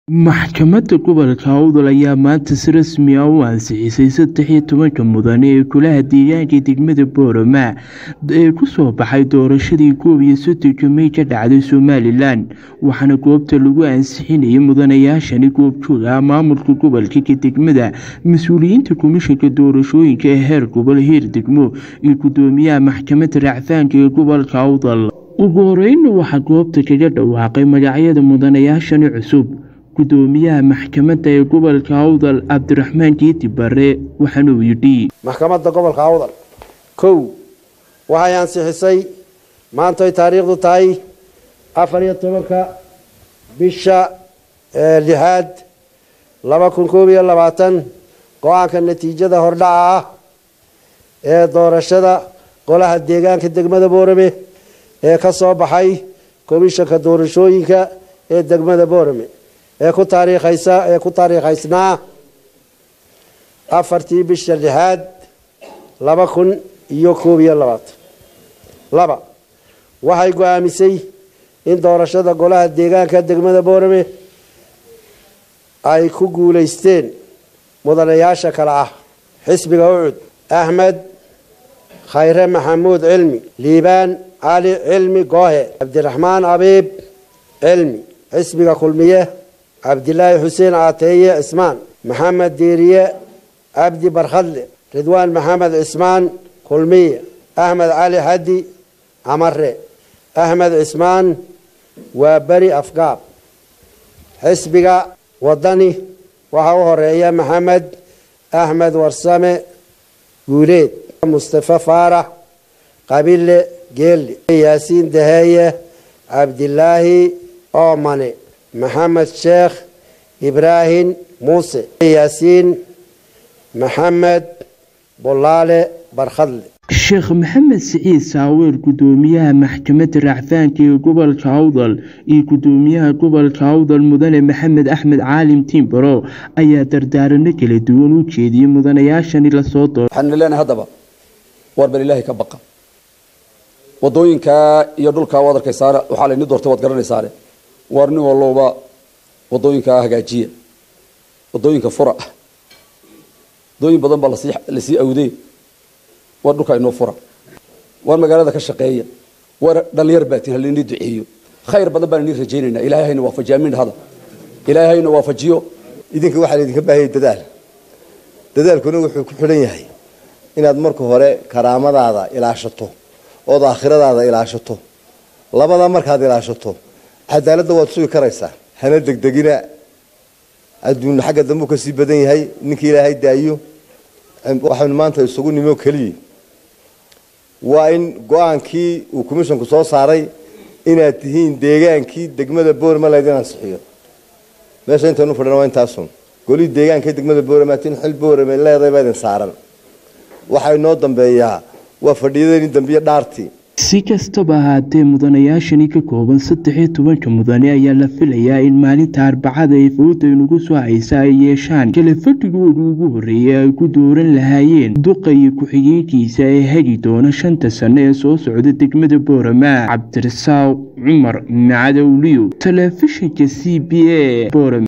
Maxkamadda Gobolka Awdal ayaa maanta si rasmi ah u ansixisay saddex iyo tobanka mudane ee Golaha Deegaanka degmada Boorama ee ku soo baxay doorashadii koob iyo soddonka May ka dhacday Somalilan waxaana goobta lagu ansixinayay mudanayaashani goobjoog ah maamulka gobolka ka degmada mas-uuliyiinta komishanka doorashooyinka ee heer gobol heer degmo iyo gudoomiyaha maxkamadda racfaanka ee gobolka Awdal ugu horeynna waxaa goobta kaga dhawaaqay magacyada mudanayaashani cusub gudoomiyaha maxkamadda ee gobolka awdal cabdiraxmaan geeti bare waxaana uu yidhi maxkamadda gobolka awdal kow waxay ansixisay maantoy taariikhdu tahay afar iyo tobanka bisha lixaad laba kun koob iyo labaatan go-aanka natiijada hordhaca ah ee doorashada golaha deegaanka degmada boorame ee ka soo baxay komishanka doorashooyinka ee degmada boorame ee ku taariikhaysa ee ku taariikhaysnaa afartii bisha lixaad laba kun iyo koob iyo labaatan laba waxay go-aamisay in doorashada golaha deegaanka degmada boorame ay ku guulaysteen mudanayaasha kale ah xisbiga ucud axmed khayre maxamuud cilmi liibaan cali cilmi goohe cabdiraxmaan abiib cilmi xisbiga kulmiye cabdilaahi xuseen caateeye cismaan maxamed diiriye cabdi barkhadle ridwaan maxamed cismaan kulmiye axmed cali xaddi camare axmed cismaan waa beri afgaab xisbiga wadani waxaa u horeeya maxamed axmed warsame guuleed mustafe faarax qabile geelle yaasiin daheeye cabdilaahi oomane maxamed sheekh ibraahim muuse yaasiin maxamed bolaale barkhadle sheekh maxamed siciid saaweer gudoomiyaha maxkamadda racfaanka ee gobolka awdal iyo gudoomiyaha gobolka awdal mudane maxamed axmed caalim tiimbaro ayaa dardaarano kala duwan u jeediyey mudanayaashani lasoo dooro waxaanu leenahay haddaba waar bal ilaahay ka baqa wadooyinkaa iyo dhulkaa waad arkaysaane waxaa layni doortay waad garanaysaane waar nin walowba wadooyinkaa hagaajiya wadooyinka fura wadooyin badan baa lasii lasii awdey waar dhulkaa inoo fura waar magaalada ka shaqeeya waar dhalinyar baatin halainii duceeyo khayr badan baan inii rajaynaynaa ilahay hayna waafajiyo amiin dhahada ilahay hayna waafajiyo idinka waxaa laydinka baahayay dadaal dadaalkuna wuxuu ku xidhan yahay inaad marka hore karaamadaada ilaashato ood aakhiradaada ilaashato labadaa markaad ilaashato cadaaladda waad sugi karaysaa hana degdegina adduun xagga dambe u kasii badan yahay ninkii ilaahay daayo waxaynu maanta isugu nimo keliya waa in go-aankii uu commishanku soo saaray inaad tihiin deegaankii degmada boorama laydin ansixiyo meesha intaynu fadhina waa intaasun golii deegaanka degmada boorama tin xil boorame leedahay baa idin saaran waxaa inoo dambeeyaa waa fadhiyadeenii dambiye dhaartii si kastaba ahaatee mudanayaashani ka kooban saddex iyo tobanka mudane ayaa la filayaa in maalinta arbacada ee fowda inugu soo haysa ay yeeshaan kala fadhigooda ugu horreeyay ay ku dooran lahaayeen duqa iyo ku-xigeenkiisa ee hagi doona shanta sano ee soo socda degmada boorama cabdirasaaq cumar macadowliyo telefishinka c b a